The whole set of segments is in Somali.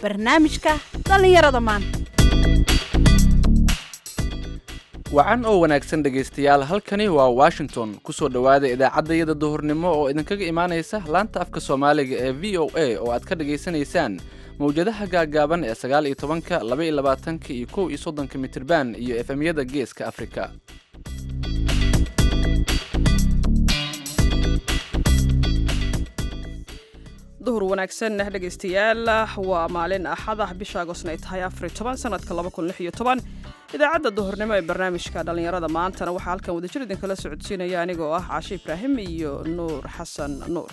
barnaamijka dhallinyarada maanta wacan oo wanaagsan dhegaystayaal halkani waa washington kusoo dhowaada idaacaddayada duhurnimo oo idinkaga imaanaysa laanta afka soomaaliga ee v o a oo aad ka dhegaysanaysaan mawjadaha gaagaaban ee sagaal iyo tobanka laba iyo labaatanka iyo kow iyo soddonka mitirban iyo efemyada geeska afrika duhur wanaagsan dhegaystayaal waa maalin axada bisha agosna ay tahay afar toban sanadka laba kun lix iyo toban idaacadda duhurnimo ee barnaamijka dhallinyarada maantana waxaa halkan wadajir idinkala socodsiinaya anigoo ah caashe ibraahim iyo nuur xasan nuur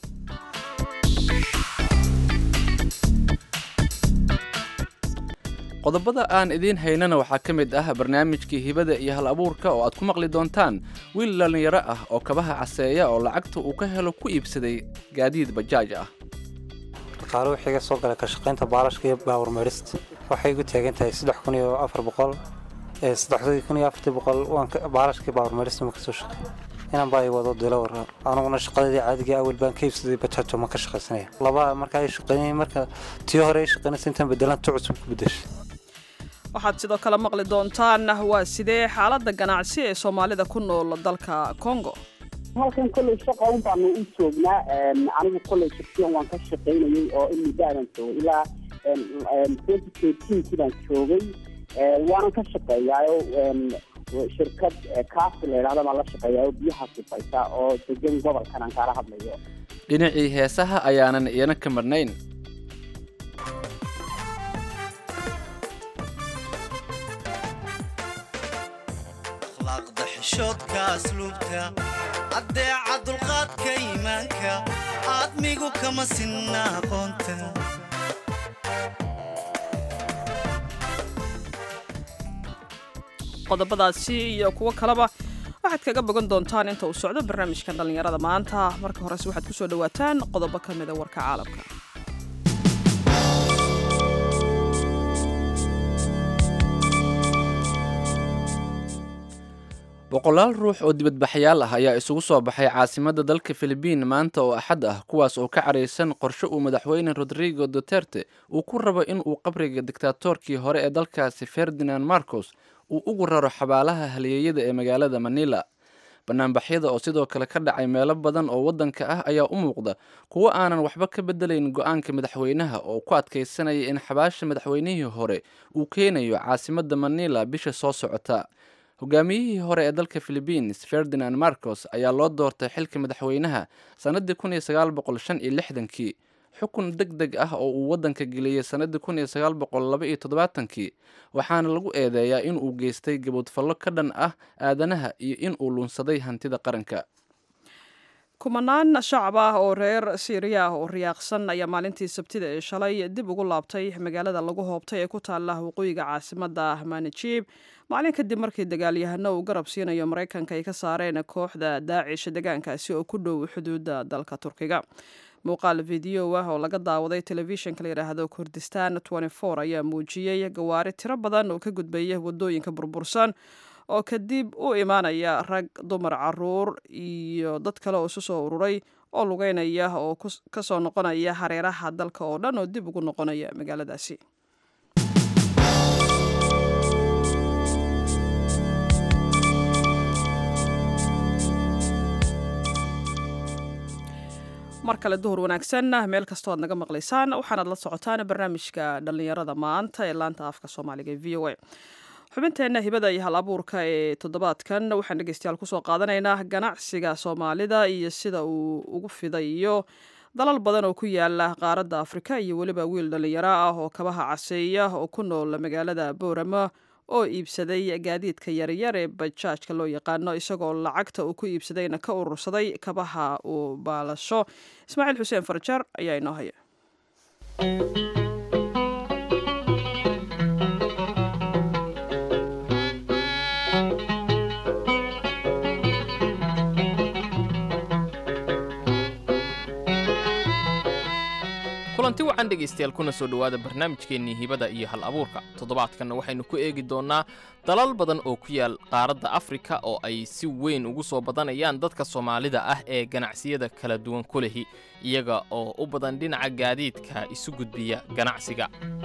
qodobada aan idiin haynana waxaa ka mid ah barnaamijkii hibada iyo hal abuurka oo aad ku maqli doontaan wiil dhallinyaro ah oo kabaha caseeya oo lacagta uu ka helo ku iibsaday gaadiid bajaaj ah dhaqaale wixii iga soo galay ka shaqaynta baalashka iyo baawar meedhista waxay igu taagan tahay saddex kun iyo afar boqol saddexdii kun iyo afartii boqol baalashkii baawar meedhista ma kasoo shaqeey inaan baa i wado dilo waraa aniguna shaqadeedii caadiga awal baan ka iibsaday bajaajo ma ka shaqaysanaya laba marka ay shaqeynayay marka tii hore ay shaqeynaysa intaan bedelan tu cusub ku bedeshay waxaad sidoo kale maqli doontaan waa sidee xaaladda ganacsi ee soomaalida ku nool dalka congo halkan kolley shaqa un baanu u joognaa anigu kolley shaksiyan waan ka shaqaynayay oo in muddaadan joogay ilaa twenty thirteenkii baan joogay waanan ka shaqeeyaayo shirkad kaasi la yidhahda baan la shaqeeyaayo biyaha sifaysa oo degan gobolkan aan kaala hadlayo dhinacii heesaha ayaanan iyana ka marnayn akhlaaqda xishoodka asluubta addeeca dulqaadka iimaanka aadmigu kama sinna aqoonta qodobadaasi iyo kuwo kaleba waxaad kaga bogan doontaan inta uu socdo barnaamijkan dhallinyarada maanta marka horese waxaad ku soo dhowaataan qodobo ka mida warka caalamka boqolaal ruux oo dibadbaxyaal ah ayaa isugu soo baxay caasimadda dalka filibiin maanta oo axad ah kuwaas oo ka caraysan qorshe uu madaxweyne rodrigo duterte uu ku rabo in uu qabriga diktaatoorkii hore ee dalkaasi ferdinand marcos uu ugu raro xabaalaha halyeeyada ee magaalada manila banaanbaxyada oo sidoo kale ka dhacay meelo badan oo waddanka ah ayaa u muuqda kuwo aanan waxba ka bedelayn go-aanka madaxweynaha oo ku adkaysanaya in xabaasha madaxweynihii hore uu keenayo caasimadda manila bisha soo socota hogaamiyihii hore ee dalka philibiins ferdinand marcos ayaa loo doortay xilka madaxweynaha sannaddii kun iyo sagaal boqol shan iyo lixdankii xukun deg deg ah oo uu waddanka geliyey sannaddii kun iyo sagaal boqol laba iyo toddobaatankii waxaana lagu eedeeyaa in uu geystay gaboodfallo ka dhan ah aadanaha iyo in uu lunsaday hantida qaranka kumanaan shacab ah oo reer siiriya ah oo riyaaqsan ayaa maalintii sabtida ee shalay dib ugu laabtay magaalada lagu hoobtay ee ku taalla waqooyiga caasimadda manajib maalin kadib markii dagaalyahano uu garab siinayo maraykanka ay ka saareen kooxda daacish deegaankaasi oo ku dhow xuduudda dalka turkiga muuqaal video ah oo laga daawaday telefishinka la yidhaahdo kurdistan ayaa muujiyey gawaari tiro badan oo ka gudbaya wadooyinka burbursan oo kadib u imaanaya rag dumar caruur iyo dad kale oo isu soo ururay oo lugeynaya oo kasoo noqonaya hareeraha dalka oo dhan oo dib ugu noqonaya magaaladaasi mar kale duhur wanaagsan meel kastoo aad naga maqlaysaan waxaanaad la socotaan barnaamijka dhallinyarada maanta ee laanta afka soomaaliga ee v o a xubinteenna hibada iyo hal abuurka ee toddobaadkan waxaan dhegeystayaal kusoo qaadanaynaa ganacsiga soomaalida iyo sida uu ugu fidayo dalal badan oo ku yaala qaaradda afrika iyo weliba wiil dhallinyaro ah oo kabaha caseeya oo ku nool magaalada boorama oo iibsaday gaadiidka yaryar ee bajaajka loo yaqaano isagoo lacagta uu ku iibsadayna ka urursaday kabaha uu baalasho ismaaciil xuseen farjar ayaa inoo haya kulanti wacan dhegaystayaal kuna soo dhowaada barnaamijkeennii hibada iyo hal abuurka toddobaadkanna waxaynu ku eegi doonnaa dalal badan oo ku yaal qaaradda afrika oo ay si weyn ugu soo badanayaan dadka soomaalida ah ee ganacsiyada kala duwan ku lehi iyaga oo u badan dhinaca gaadiidka isu gudbiya ganacsiga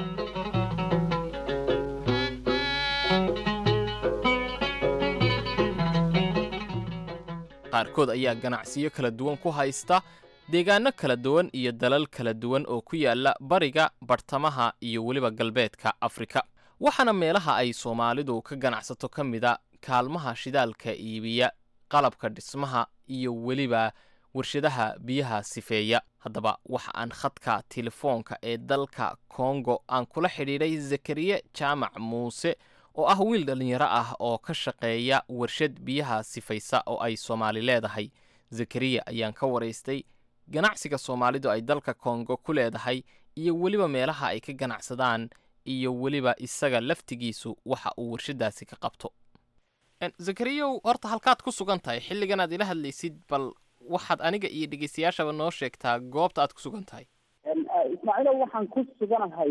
qaarkood ayaa ganacsiyo kala duwan ku haysta deegaanno kala duwan iyo dalal kala duwan oo ku yaala bariga bartamaha iyo weliba galbeedka afrika waxaana meelaha ay soomaalidu ka ganacsato ka mida kaalmaha shidaalka iibiya qalabka dhismaha iyo weliba warshadaha biyaha sifeeya haddaba waxa aan khadka telefoonka ee dalka kongo aan kula xidhiidhay zakariye jaamac muuse oo ah wiil dhallinyaro ah oo ka shaqeeya warshad biyaha sifaysa oo ay soomaali leedahay zakariya ayaan ka waraystay ganacsiga soomaalidu ay dalka kongo ku leedahay iyo weliba meelaha ay ka ganacsadaan iyo weliba isaga laftigiisu waxa uu warshadaasi ka qabto zakariyow horta halkaad ku sugan tahay xilligan aad ila hadlaysid bal waxaad aniga iyo dhegeystayaashaba noo sheegtaa goobta aad ku sugan tahay ismaaciilow waxaan ku suganahay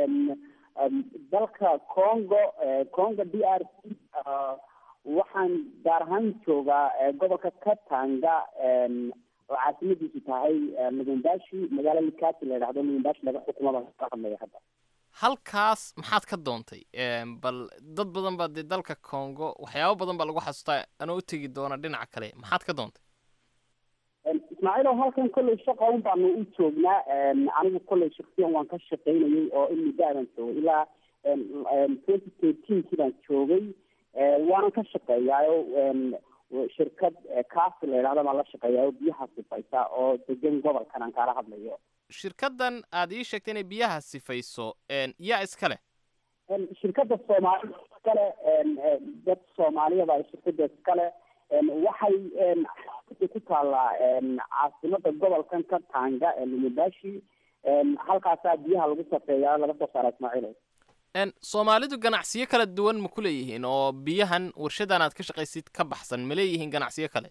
dalka congo congo d r c waxaan gaar ahaan joogaa gobolka katanga oo caasimadiisu tahay lubumbashi magaalo likati la yidhahdo lubumbashi laga xukumada ka hadlaya hadda halkaas maxaad ka doontay bal dad badan baa dee dalka congo waxyaabo badan baa lagu xasuustaa anoo u tegi doona dhinaca kale maxaad ka doontay ismaaciilow halkan kolley shaqa un baanu u joognaa anigu kolley shaksiyan waan ka shaqaynayay oo in muddaadan joogay ilaa twenty thirteenkii baan joogay waanan ka shaqeeyaayo shirkad kaasi la yidhahda baan la shaqeeyaa oo biyaha sifaysa oo degan gobolkan aan kaala hadlayo shirkaddan aad ii sheegtay inay biyaha sifayso yaa iska leh shirkadda soomaalida iskale dad soomaaliya baa shirkadda iskale waxay ku taallaa caasimada gobolkan ka tanga ee lumubashi halkaasaa biyaha lagu safeeyaa laga soo saara ismaaciil soomaalidu ganacsiyo kala duwan ma ku leeyihiin oo biyahan warshadan aad ka shaqaysid ka baxsan ma leeyihiin ganacsiyo kale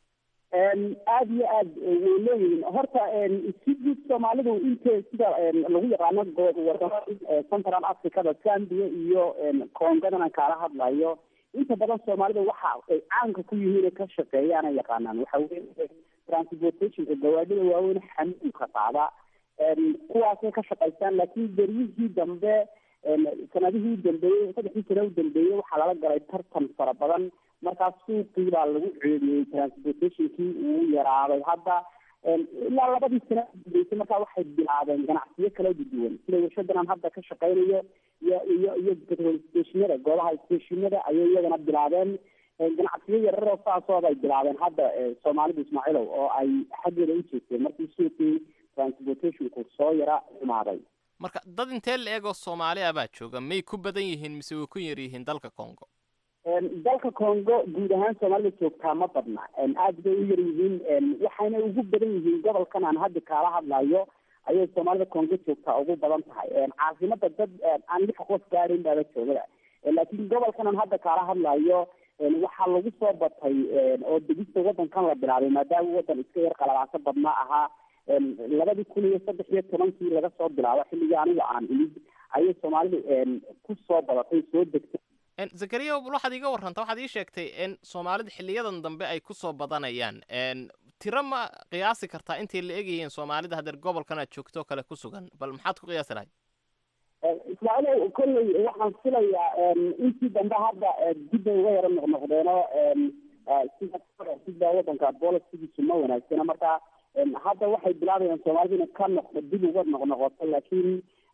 aada iyo aad way leeyihiin horta si guud soomaalidu inte sida lagu yaqaano wadamada central africada zambia iyo congadan aan kaala hadlayo inta badan soomaalida waxa ay caanka ku yihiin ka shaqeeyaan ay yaqaanaan waxa weye transportationka gawaadhida waaweyn xamuulka qaada kuwaasay ka shaqaystaan laakiin beryihii dambe sanadihii u dambeeyey saddexdii sane u dambeeyey waxaa lala galay tartan fara badan markaas suuqii baa lagu ceediyey transportationkii uu yaraaday hadda ilaa labadii sane u dambeysay markaa waxay bilaabeen ganacsiyo kala duwan sida warshadan aan hadda ka shaqaynayo iyo iyo iyo petrol stationada goobaha stationada ayay iyagana bilaabeen ganacsiyo yararoo saasoo bay bilaabeen hadda soomaalidu ismaaciilow oo ay xaggeeda u jeesteen markii suuqii transportationku soo yara xumaaday marka dad intee la eegoo soomaali ah baa jooga may ku badan yihiin mise way ku yar yihiin dalka congo dalka congo guud ahaan soomaalida joogtaa ma badna aada bay u yar yihiin waxayna ugu badan yihiin gobolkan aan hadda kaala hadlayo ayay soomaalida congo joogtaa ugu badan tahay caasimada dad aan lix qof gaarin baaba joogada laakiin gobolkan aan hadda kaala hadlayo waxaa lagu soo batay oo degista wadankan la bilaabay maadaama wadan iska yar qalabaaso badnaa ahaa labadii kun iyo saddex iyo tobankii laga soo bilaabo xilligii aniga aan imid ayay soomaalidu ku soo badatay soo degtay zakariya bal waxaad iiga warranta waxaad ii sheegtay in soomaalida xiliyadan dambe ay ku soo badanayaan tiro ma qiyaasi kartaa intay la egyihiin soomaalida hadeer gobolkan aad joogto kale ku sugan bal maxaad ku qiyaasi lahayd ismaaciil kolley waxaan filayaa intii dambe hadda dib bay uga yaro noqnoqdeeno sida sida wadanka bolisigiisu ma wanaagsana marka hadda waxay bilaabayaan soomaalida inay ka noqdo dib uga noqnoqoto laakiin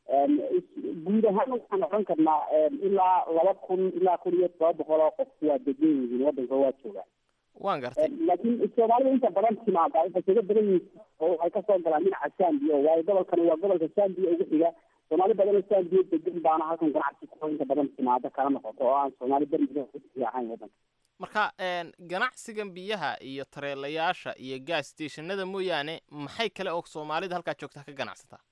guud ahaan waxaan oran karnaa ilaa laba kun ilaa kun iyo toba boqol oo qof waa degan yihiin wadanka waa joogaan waan gartay laakiin soomaalida inta badan timaada waxay kaga badan yihiin oo waxay kasoo galaan dhinaca zambia waayo gobolkani waa gobolka zambia ugu xiga soomaali badan oo zambia degan baana halkan ganacsi ku inta badan timaada kala noqoto oo aan soomaali bermiga ahayn wadanka marka ganacsigan biyaha iyo tareelayaasha iyo gas stationada mooyaane maxay kale oo soomaalida halkaa joogta ka ganacsataa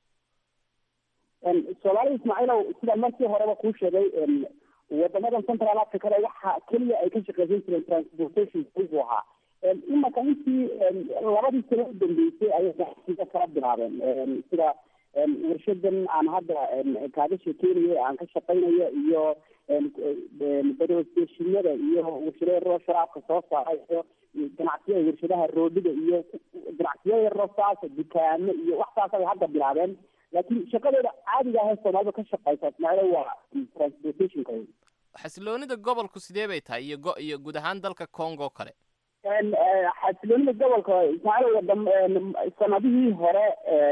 soomaalida ismaaciilow sida markii horeba kuu sheegay wadamadan central africada waxa keliya ay ka shaqeysan jireen transportation buu ahaa imaka intii labadii sano u dambeysay ayay ganacsiga kala bilaabeen sida warshadan aan hadda kaaga sheekeynayo aan ka shaqaynayo iyo bedostashinada iyo warshada yaroo sharaabka soo saara iyo ganacsiyada warshadaha roodhida iyo ganacsiyada yaroo saasa dukaamo iyo wax saas ay hadda bilaabeen laakiin shaqadeeda caadiga ahee soomaalida ka shaqeysa ismaaciil waa transportationka xasiloonida gobolku sidee bay tahay iyo go- iyo guud ahaan dalka congo o kale xasiloonida gobolka ismaaciil wadam sanadihii hore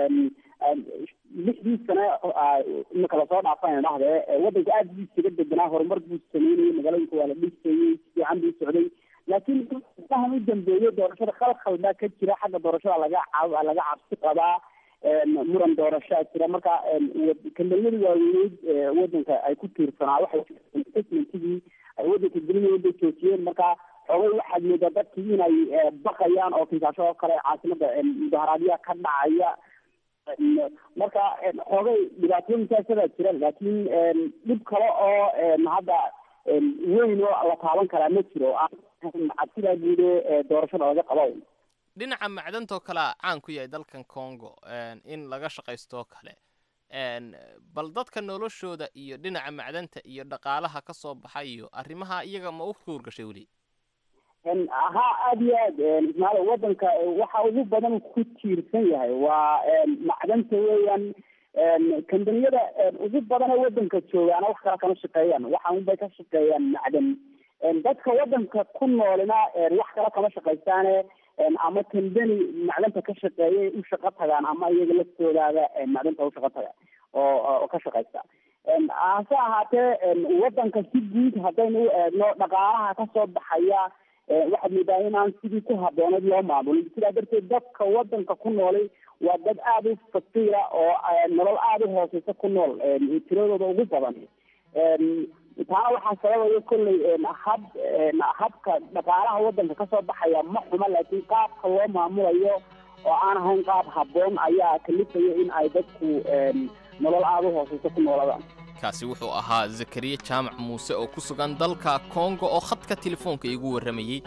lixdii sane imika lasoo dhaafan dhahde wadanka aad buu isaga deganaa horumar buu sameynayay magaalooyinka waa la dhisayey si fiican buu socday laakiin fahan u dambeeyey doorashada khalkhal baa ka jira xagga doorashada laga ca laga cabsi qabaa muran doorashaa jira marka kambaniyada waaweyneyd wadanka ay ku tiirsanaa waxay investmentigii ay wadanka gelinayeen bay joojiyeen marka xoogay waxaad moodaa dadkii inay baqayaan oo kiisaasho oo kale caasimada mudaharaadyaa ka dhacaya marka xoogay dhibaatooyinkaasadaa jira laakiin dhib kale oo hadda weyn oo la taaban karaa ma jiro cabsidaa guude doorashada laga qabo dhinaca macdantoo kalea caan ku yahay dalkan congo in laga shaqaysto oo kale bal dadka noloshooda iyo dhinaca macdanta iyo dhaqaalaha ka soo baxa iyo arrimaha iyaga ma u kuurgashay weli ha aada iyo aad ismaail wadanka waxa ugu badan ku tiirsan yahay waa macdanta weeyaan kambaniyada ugu badane wadanka joogaana wax kala kama shaqeeyaan waxa unbay ka shaqeeyaan macdan dadka wadanka ku noolina wax kala kama shaqaystaane ama kambani macdanta ka shaqeeyay u shaqo tagaan ama iyaga laftoodaada macdanta u shaqo taga oo oo ka shaqaysta hase ahaatee wadanka si guud haddaynu u eegno dhaqaalaha kasoo baxaya waxaad moodaa inaan sidii ku habooneed loo maamulin sidaa darteed dadka wadanka ku noolay waa dad aada u fakiira oo nolol aada u hooseysa ku nool tiradooda ugu badan taana waxaa sababaya kolley hab habka dhaqaalaha wadanka kasoo baxaya ma xuma laakiin qaabka loo maamulayo oo aan ahayn qaab habboon ayaa kalifaya in ay dadku nolol aada u hooseysa ku nooladaan kaasi wuxuu ahaa zakariya jaamac muuse oo ku sugan dalka kongo oo khadka telefoonka iigu warramayey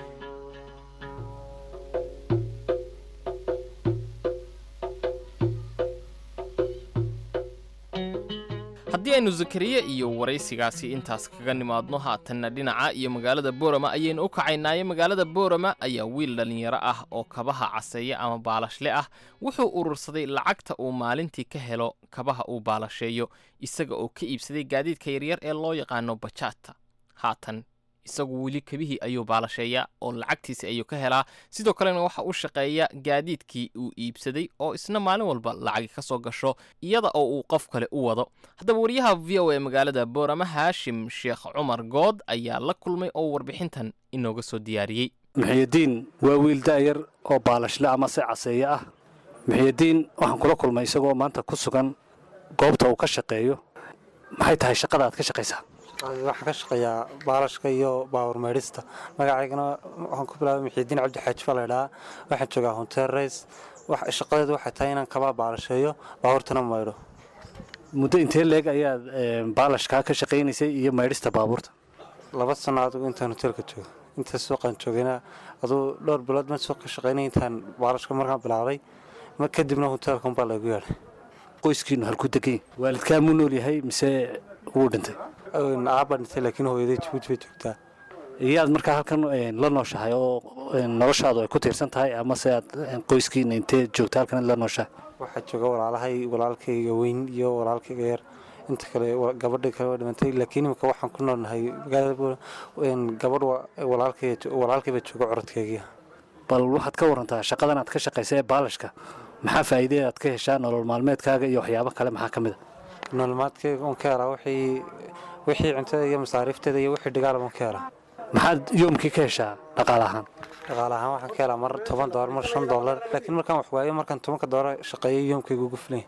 haddii aynu zakariya iyo waraysigaasi intaas kaga nimaadno haatanna dhinaca iyo magaalada boorama ayaynu u kacaynaaye magaalada boorama ayaa wiil dhallinyaro ah oo kabaha caseeya ama baalashle ah wuxuu urursaday lacagta uu maalintii ka helo kabaha uu baalasheeyo isaga oo ka iibsaday gaadiidka yaryar ee loo yaqaano bajaata haatan isagu weli kabihii ayuu baalasheeyaa oo lacagtiisi ayuu ka helaa sidoo kalena waxa u shaqeeya gaadiidkii uu iibsaday oo isna maalin walba lacagi ka soo gasho iyada oo uu qof kale u wado haddaba wariyaha v o a magaalada boorama haashim sheekh cumar good ayaa la kulmay oo warbixintan inooga soo diyaariyey muxiyadiin waa wiil da'yar oo baalashle ama se caseeye ah muxiyadiin waxaan kula kulmay isagoo maanta ku sugan goobta uu ka shaqeeyo maxay tahay shaqada aad ka shaqaysaa waxaan ka shaqeeyaa baalashka iyo baawar meydhista magacaygana waxaan ku bilaabay muxiidiin cabdi xaaji baa laydhahaa waxaan joogaa honteer rays shaqadeedu waxay tahay inaan kabaa baalasheeyo baabuurtana maydho muddo intee leeg ayaad baalashkaa ka shaqaynaysay iyo maydhista baabuurta laba sano adigu intaan hoteelka joogo inta suuqaan joogayna aduu dhowr bilood ma suuq ka shaqaynay intaan baalashka markaan bilaabay kadibna hoteelkan baa laygu yeedhay qoyskiinu halku degan waalidkaa muu nool yahay mise wuu dhintay aabaa dhintay laakiin hooyaday jabuuti bay joogtaa iyaad markaa halkan la nooshahay oo noloshaadu ay ku tiirsan tahay amase aad qoyskiina intee joogta halkan la nooshahay waxaa jooga walaalahay walaalkayga weyn iyo walaalkayga yar inta kale gabadha kale waa dhimantay laakiin imika waxaan ku noolnahay magaalada gabadh walaalkayba jooga corodkaygiia bal waxaad ka warantaa shaqadan aad ka shaqaysa ee baalashka maxaa faa'iide aad ka heshaa nolol maalmeedkaaga iyo waxyaabo kale maxaa ka mid a nololmaadkayga oon ka helaa wixii wixii cuntada iyo masaariifteeda iyo wixii dhigaalaba oon ka helaa maxaad yoomkii ka heshaa dhaqaale ahaan dhaqaale ahaan waxaan ka helaa mar toban doolar mar shan doolar laakiin markaan wax waayo markaan tobanka doolar shaqeeyo yoomkayga ugu filanya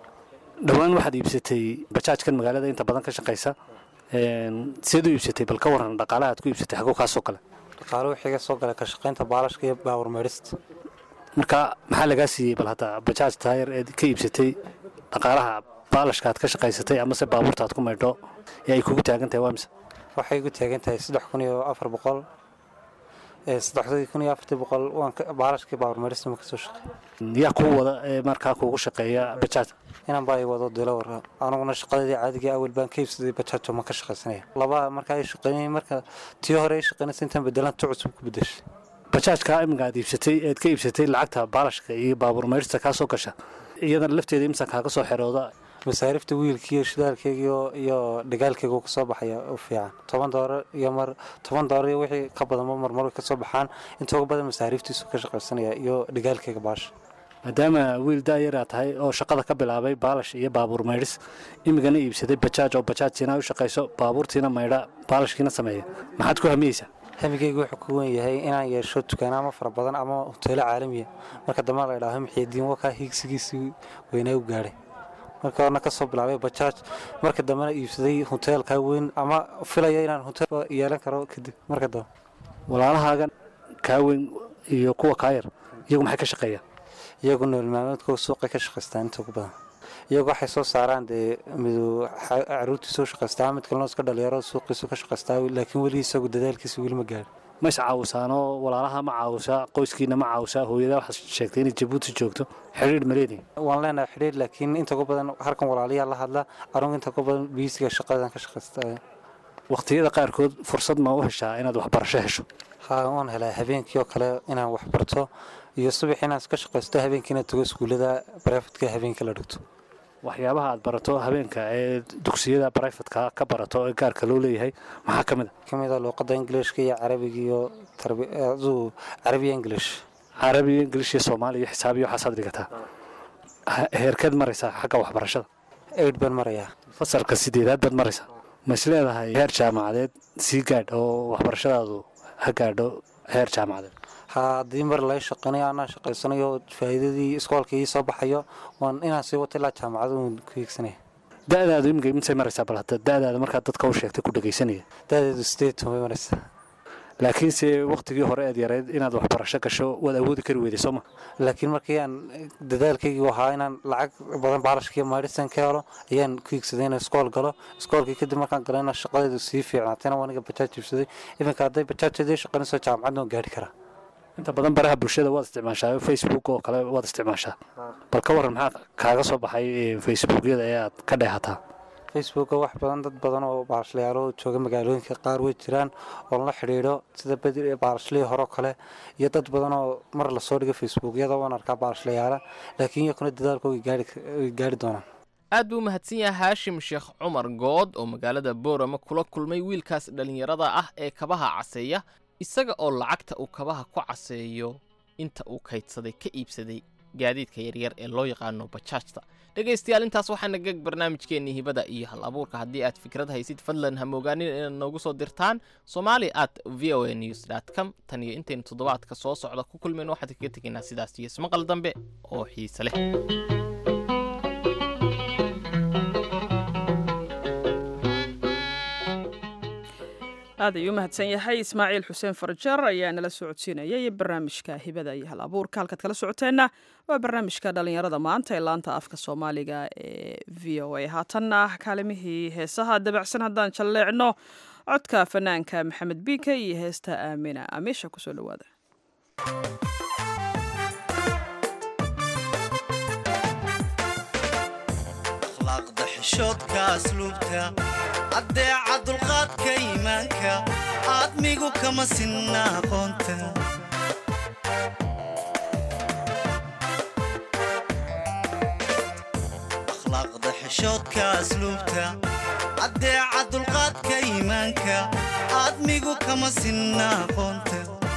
dhowaan waxaad iibsatay bajaajkan magaalada inta badan ka shaqaysa seed u iibsatay bal ka waran dhaqaalaha aad ku iibsatay xaguu kaasoo kale dhaqaale wixii ka soo galay ka shaqaynta baalashka iyo baawar meydhista marka maxaa lagaa siiyey bal hadda bajaaj taayar eed ka iibsatay dhaqaalaha baalashka aad ka shaqaysatay amase baabuurta aad ku maydho ee ay kugu taagan tahay waa mise waxay igu taagan tahay saddex kun iyo afar boqol saddexdii kun iyo afartii boqol waan baalashkii baawarmeerista ma kasoo shaqey yaa kuu wada ee markaa kuugu shaqeeya bajaaj inaan baa i wado dilo warra aniguna shaqadii caadiga awel baan ka iibsaday bajaajo ma ka shaqaysanaya laba markaa ay shaqeynayay marka tii hore ay shaqeynaysa intaan bedelan tu cusub ku bedeshay bajaajka iminka aad iibsatay eed ka iibsatay lacagta baalashka iyo baabuur meyrista kaa soo gasha iyadana lafteeda imsan kaaga soo xerooda masaarifta wiilkiiyo shidaalkeygiyo iyo dhigaalkeyga kasoo baxaya u fiican toban doolar iyo mar toban doolar iyo wixii ka badanba marmar kasoo baxaan inta uga badan masaariftiisu ka shaqaysanaya iyo dhigaalkeyga baasha maadaama wiil daayaraa tahay oo shaqada ka bilaabay baalash iyo baabuur maydhis imigana iibsaday bajaaj oo bajaajtiina u shaqayso baabuurtiina maydha baalashkiina sameeya maxaad ku hamiyeysaa hamigeyga wuxuu ku wen yahay inaan yeesho dukaanaama fara badan ama hoteelo caalamiya marka dambe la idhaaho maxiyadiin wakaa hiigsigiisii weynaa u gaadhay marka horena kasoo bilaabay bajaaj marka dambena iibsaday hoteelkaa weyn ama filaya inaan hotel yeelan karo kadib marka dambe walaalahaagan kaa weyn iyo kuwa kaa yar iyagu maxay ka shaqeeyaan iyagu nool maalmeedkooda suuqay ka shaqaystaan inta ugu badan iyagu waxay soo saaraan dee midu caruurtii soo shaqaystaa mid kalena iska dhalinyarada suuqiisu ka shaqaystaa laakiin weli isagu dadaalkiisa weli ma gaadhin ma is caawisaanoo walaalaha ma caawisaa qoyskiina ma caawisaa hooyada waxaad sheegtay inay jabuuti joogto xidhiidh ma leedihin waan leenahay xidhiidh laakiin inta ugu badan halkan walaalayaa la hadla anugu inta ugu badan biisiga shaqadan ka shaqaystaa waqtiyada qaarkood fursad ma u heshaa inaad waxbarasho hesho haa waan helaa habeenkii oo kale inaan wax barto iyo subax inaan iska shaqaysto habeenkii inaan tago iskuullada barefadka habeenkii la dhigto waxyaabaha aad barato habeenka ee dugsiyada barayfatka ka barato ee gaarka loo leeyahay maxaa ka mid a ka mid a luuqadda ingiliishka iyo carabiga iyo aduu carabiya ingilish carabiga ingilish iyo soomaali iyo xisaab iyo waxaasaad dhigataa heerkeed maraysaa xagga waxbarashada eid baan marayaa fasalka sideedaad baad maraysaa ma is leedahay heer jaamacadeed sii gaadh oo waxbarashadaadu ha gaadho heer jaamacadeed ha haddii mar laga shaqeynayo anaa shaqaysanayo faa'iidadii iskoolka ii soo baxayo waan inaan sii wato ilaa jaamacada uun ku hiigsanaya da'daadu imika imsay maraysaa bal hadda da'daada markaad dadka u sheegtay ku dhegaysanaya da'deedu sideed toban bay maraysaa laakiinse wakhtigii hore eed yarayd inaad waxbarasho gasho waad awoodi kari weyday sooma laakiin markii aan dadaalkaygii ahaa inaan lacag badan baalashkiiyo maadhisan ka helo ayaan ku hiigsaday inaan iskool galo iskoolkii kadib markaan galo inaan shaqadeedu sii fiicnaatayna waa aniga bajaaj iibsaday iminka hadday bajaajeedii shaqaynayso jaamacadna waan gaari karaa inta badan baraha bulshada waad isticmaashaa facebook oo kale waad isticmaashaa bal ka waran maxaa kaaga soo baxay facebookyada ee aad ka dheehataa facebooka wax badan dad badan oo baalashlayaalo jooga magaalooyinka qaar way jiraan oo la xidhiidho sida bedi baalashlihii hore oo kale iyo dad badan oo mar lasoo dhigo facebookyada waan arkaa baalashlayaala laakiin iyakuna dadaalkooga way gaari doonaan aad buu u mahadsan yahay haashim sheekh cumar good oo magaalada boorama kula kulmay wiilkaas dhallinyarada ah ee kabaha caseeya isaga oo lacagta uu kabaha ku caseeyo inta uu kaydsaday ka iibsaday gaadiidka yaryar ee loo yaqaano bajaajta dhegaystayaal intaas waxaana geg barnaamijkeennii hibada iyo hal abuurka haddii aad fikrad haysid fadlan ha moogaanin inaad noogu soo dirtaan somali at v o a news dot com tan iyo intaynu toddobaadka soo socda ku kulmayno waxaan kaga tegaynaa sidaas iyo ismaqal dambe oo xiise leh aad ayuu u mahadsan yahay ismaaciil xuseen farjar ayaa nala socodsiinayay barnaamijka hibada iyo hal abuurka halkaad kala socoteenna waa barnaamijka dhallinyarada maanta ee laanta afka soomaaliga ee v o a haatanna kaalimihii heesaha dabacsan haddaan jalleecno codka fanaanka maxamed biike iyo heesta aamina amiisha kusoo dhawaada akhlaaqda xishoodka asluubta addeeca dulqaadka iimaanka aadmigu kama sinna aqoonta akhlaaqda xishoodka asluubta addeeca dulqaadka iimaanka aadmigu kama sinna aqoonta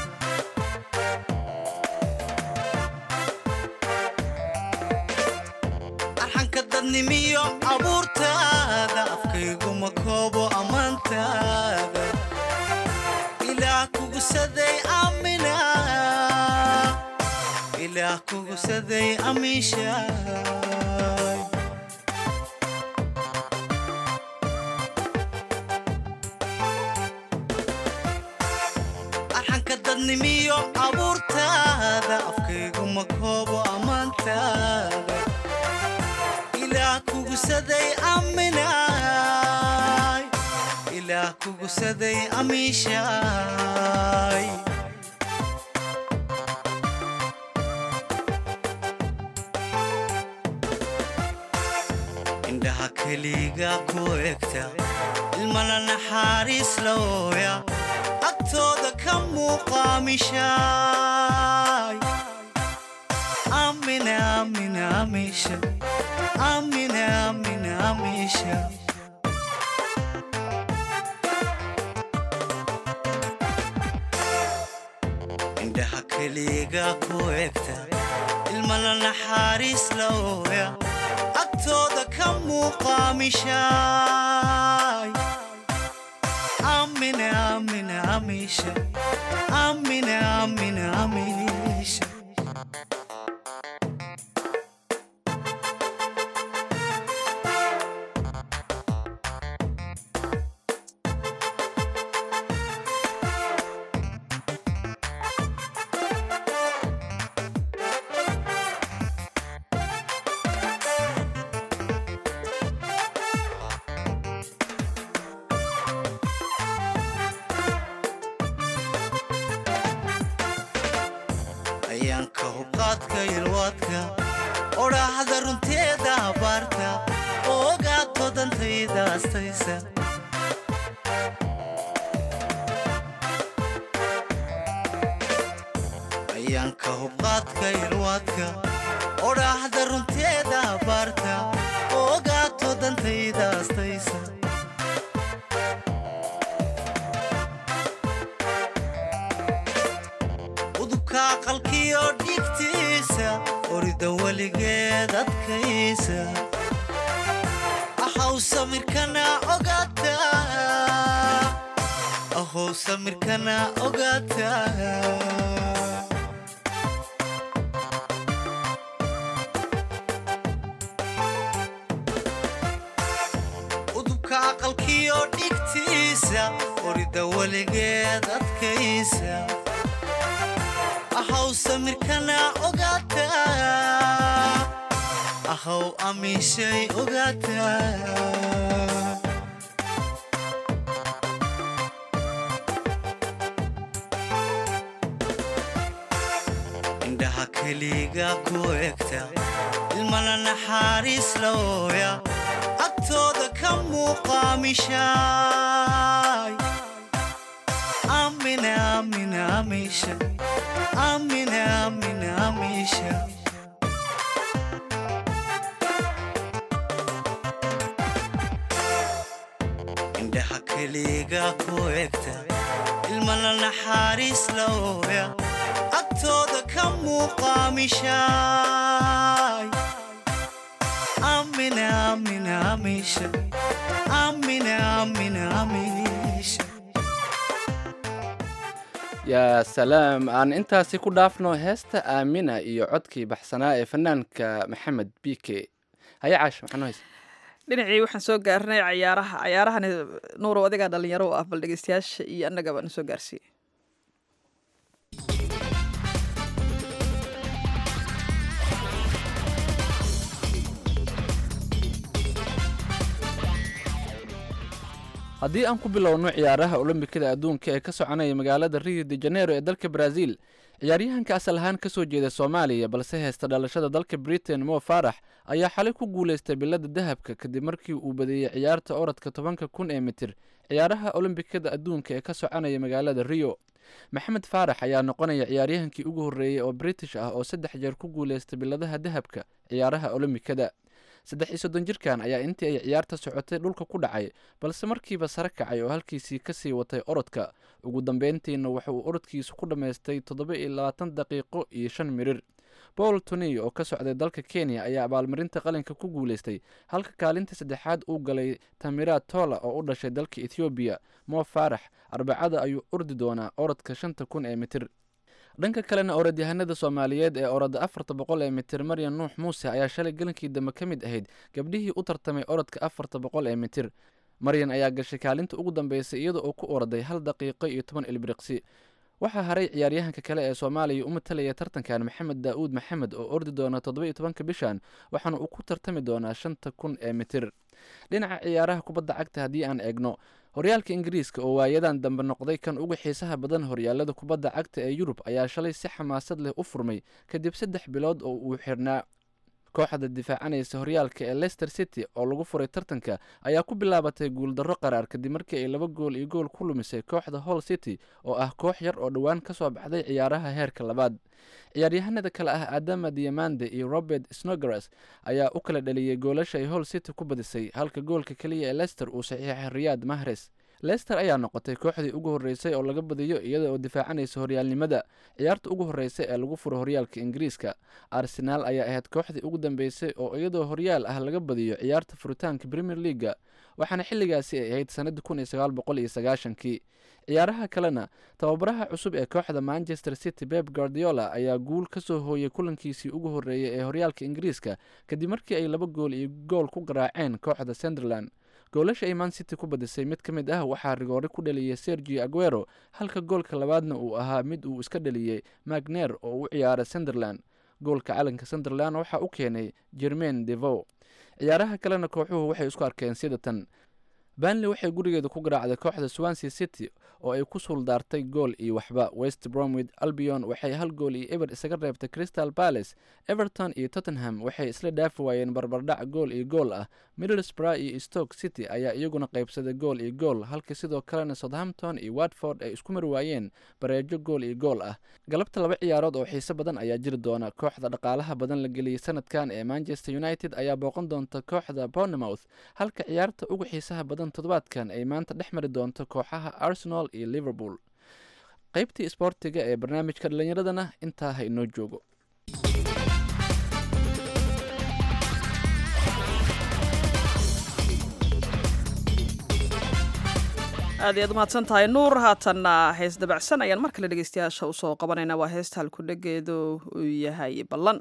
arxanka dadnimiyo abuurtaada afkayguma koobo ammaantaada ilaah kugusaday amina ilaah kugusaday amiishaay arxanka dadnimiyo abuurtaada afkayguma koobo ammaantaada ilaah kugusaday aminaay ilaah kugusaday amiishaay indhaha keliga ku egta ilmana naxariis lawooya agtooda ka muuqaamishaay amina amina amisha amina amina amisha indhaha keliga ku egta ilmana naxariis lawooya agtooda ka muuqaamishaay amina amina amisha amina amina amisha ayaanka hubqaadka ilwaadka odhaahda runteeda abaarta oo ogaato dantayda astaysa ayaanka hubqaadka ilwaadka odhaahda runteeda abaarta oo ogaato dantayda astaysa udubka aqalkiyo dhigtiisa orida weligeed adkaysa ahow samirkana ogaata ahow samirkana ogaata udubka aqalkiyo dhigtiisa orida weligeed adkaysa ahow samirkana ogaata ahow amishay ogaata indhaha keliga ku egta ilmana naxariis lawooya agtooda ka muuqaamishaay amina amina amisha amina amina amisha indhaha keliga ku egta ilmana naxariis lawooya agtooda ka muuqaamishaay amina amina amisha amina amina amisha yaa salaam aan intaasi ku dhaafno heesta aamina iyo codkii baxsanaa ee fanaanka maxamed bike haya caash maxaa haysa dhinacii waxaan soo gaarnay cayaaraha cayaarahani nuurow adigaa dhalinyaro u ah bal dhegeystayaasha iyo annagaba na soo gaarsiiyey haddii aan ku bilowno ciyaaraha olombikada adduunka ee ka soconaya magaalada rio de janeiro ee dalka brazil ciyaaryahanka asal ahaan ka soo jeeda soomaaliya balse heysta dhalashada dalka britain mo farax ayaa xalay ku guulaystay bilada dahabka kadib markii uu badeeyey ciyaarta orodka tobanka kun ee mitir ciyaaraha olombikada adduunka ee ka soconaya magaalada rio maxamed faarax ayaa noqonaya ciyaaryahankii ugu horreeyey oo british ah oo saddex jeer ku guulaystay biladaha dahabka ciyaaraha olombikada saddex iyo soddon jirkan ayaa intii ay ciyaarta socotay dhulka ku dhacay balse markiiba sare kacay oo halkiisii kasii watay orodka ugu dambeyntiina waxa uu orodkiisu ku dhammaystay toddoba iyo labaatan daqiiqo iyo shan mirir paul tony oo ka socday dalka kenya ayaa abaalmarinta qalinka ku guulaystay halka kaalinta saddexaad uu galay tamira tola oo u dhashay dalka ethoobiya mo faarax arbacada ayuu ordi doonaa orodka shanta kun ee mitir dhanka kalena orodyahanada soomaaliyeed ee orodda afarta boqol ee mitir maryan nuux muuse ayaa shalay galankii dambe ka mid ahayd gabdhihii u tartamay orodka afarta boqol ee mitir maryan ayaa gashay kaalinta ugu dambeysay iyada oo ku orday hal daqiiqo iyo toban ilbiriqsi waxaa haray ciyaaryahanka kale ee soomaaliya u matalaya tartankan maxamed daa'uud maxamed oo ordi doona toddoba iyo tobanka bishan waxaana uu ku tartami doonaa shanta kun ee mitir dhinaca ciyaaraha kubadda cagta haddii aan eegno horyaalka ingiriiska oo waayadan dambe noqday kan ugu xiisaha badan horyaalada kubadda cagta ee yurub ayaa shalay si xamaasad leh u furmay kadib saddex bilood oo uu xirnaa kooxda difaacanaysa horyaalka ee leicester city oo lagu furay tartanka ayaa ku bilaabatay guuldarro qaraar kadib markii ay laba gool iyo gool ku lumisay kooxda hall city oo ah koox yar oo dhowaan ka soo baxday ciyaaraha heerka labaad ciyaaryahanada kale ah adama diamande iyo robert snogras ayaa u kala dhaliyey goolasha ay hall city ku badisay halka goolka keliya ee leicester uu saxiixay riyaad mahres leicester ayaa noqotay kooxdii ugu horreysay oo laga badiyo iyada oo difaacanaysa horyaalnimada ciyaarta ugu horreysay ee lagu furo horyaalka ingiriiska arsenaal ayaa ahayd kooxdii ugu dambeysay oo iyadoo horyaal ah laga badiyo ciyaarta furitaanka premier leaga waxaana xilligaasi ay ahayd sanadii kun iyo sagaal boqol iyo sagaashankii ciyaaraha kalena tababaraha cusub ee kooxda manchester city beb guardiola ayaa guul ka soo hooyay kulankiisii ugu horreeyay ee horyaalka ingiriiska kadib markii ay laba gool iyo gool ku garaaceen kooxda sunderland goolasha ay man city ku badisay mid ka mid ah waxaa rigoore ku dhaliyay sergio aguero halka goolka labaadna uu ahaa mid uu iska dhaliyey magner oo u ciyaara sunderland goolka calanka sunderland waxaa u keenay jermain devo ciyaaraha kalena kooxuhu waxay isku arkeen sida tan banley waxay gurigeeda ku garaacday kooxda swansea city oo ay ku suuldaartay gool iyo waxba west bromwith albion waxay hal gool iyo eber isaga reebtay crystal palace everton iyo tottenham waxay isla dhaafi waayeen barbardhac gool iyo gool ah middlesbrough iyo stoke city ayaa iyaguna qaybsaday gool iyo gool halka sidoo kalena southampton iyo watford ay isku mari waayeen bareejo gool iyo gool ah galabta laba ciyaarood oo xiise badan ayaa jiri doona kooxda dhaqaalaha badan la geliyey sanadkan ee manchester united ayaa booqan doonta kooxda bournemouth halka ciyaarta ugu xiisaha badan toddobaadkan ay maanta dhex mari doonto kooxaha arsenal iyo liverpool qaybtii isboortiga ee barnaamijka dhallinyaradana intaa ha inoo joogo aad iyaad umahadsan tahay nuur haatanna hees dabacsan ayaan mar kale dhegeystayaasha usoo qabanaynaa waa heesta halkudhegeedu uu yahay ballan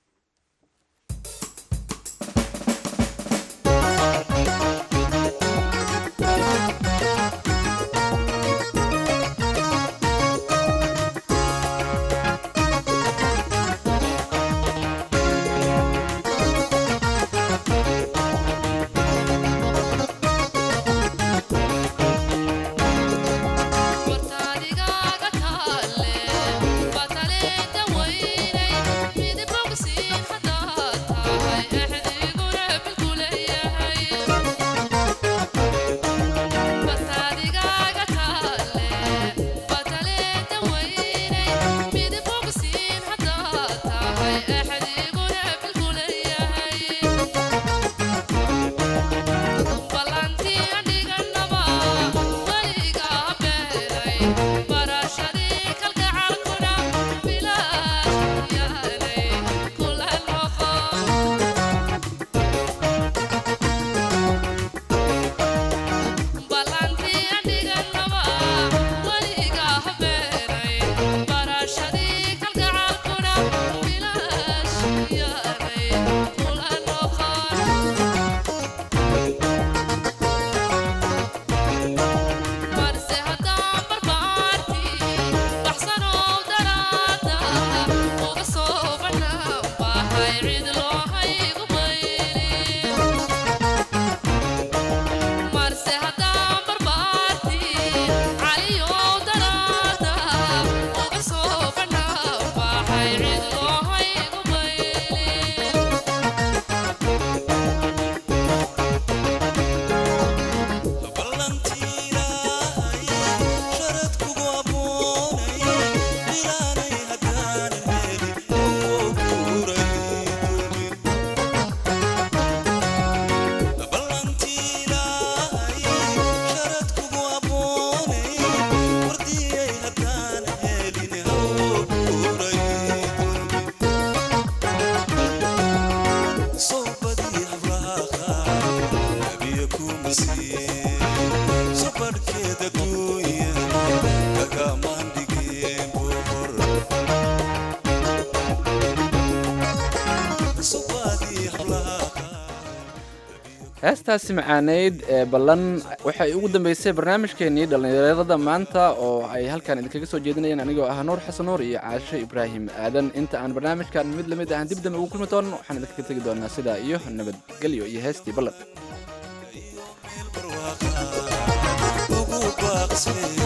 heestaasi macaaneyd ee ballan waxay ugu dambeysay barnaamijkeenii dhallinyarada maanta oo ay halkan idinkaga soo jeedinayeen anigoo ah nuur xasan nuur iyo caasho ibraahim aadan inta aan barnaamijkan mid lamid ahan dib dambe ugu kulmi doono waxaan idinkaga tegi doonaa sidaa iyo nabadgelyo iyo heestii ballan ugu baaqsay